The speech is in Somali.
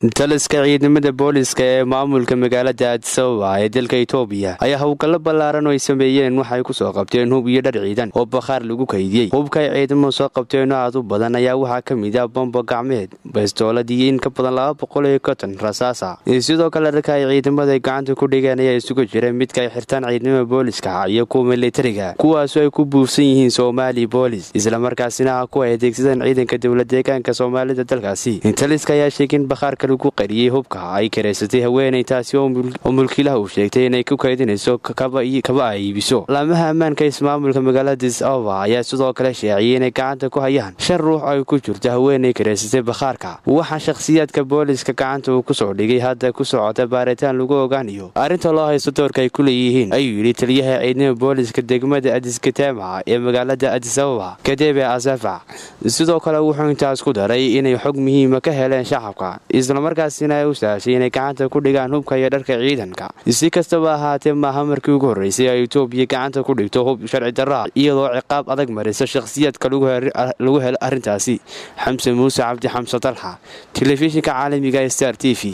taliska ciidamada booliska ee maamulka magaalada addisababa ee dalka itoobiya ayaa howlgallo ballaaran oo ay sameeyeen waxay ku soo qabteen hub iyo dhar ciidan oo bakhaar lagu kaydiyey hubka ay ciidamadu soo qabteen oo aad u badan ayaa waxaa ka mid ah bombo gacmeed bastoolad iyo in ka badan laba boqol iyo konton rasaasa sidoo kale dharka ay ciidamada gacanta ku dhigeen ayaa isugu jira midka ay xirtaan ciidamada booliska iyo kuwa militariga kuwaasoo ay ku buufsan yihiin somaali boolis islamarkaasina ah kuwa ay adeegsadeen ciidanka dowla deegaanka soomaalida dalkaasi taliska ayaa sheegay in bakhaarka lagu qariyey hubka ay karaysatay haweenay taasi oo mulkiilaha uu sheegtay inay ku kaydinayso kaba ay iibiso laamaha ammaanka ismaamulka magaalada disaba ayaa sidoo kale sheeciyay inay gacanta ku hayaan shan ruux ay ku jirto haweenay karaysatay bakhaarka waxaa shakhsiyaadka booliska gacanta uu kusoo dhigay hadda ku socota baaritaan lagu ogaanayo arrinta loo haysto doorka ay ku leeyihiin ayuu yidhi taliyaha ciidamada booliska degmada adiskatema ee magaalada adisababa kadebe asafac sidoo kale wuxuu intaas ku daray inay xog muhiima ka heleen shacabka islamarkaasina ay u sahashay inay gacanta ku dhigaan hubka iyo dharka ciidanka si kastaba ahaatee maaha markii ugu horreysay ay itoobiya gacanta ku dhigto hub sharci darraa iyadoo ciqaab adag marisa shakhsiyaadka lagu helo arrintaasi xamse muuse cabdi xamse dalxa telefishinka caalamiga star t v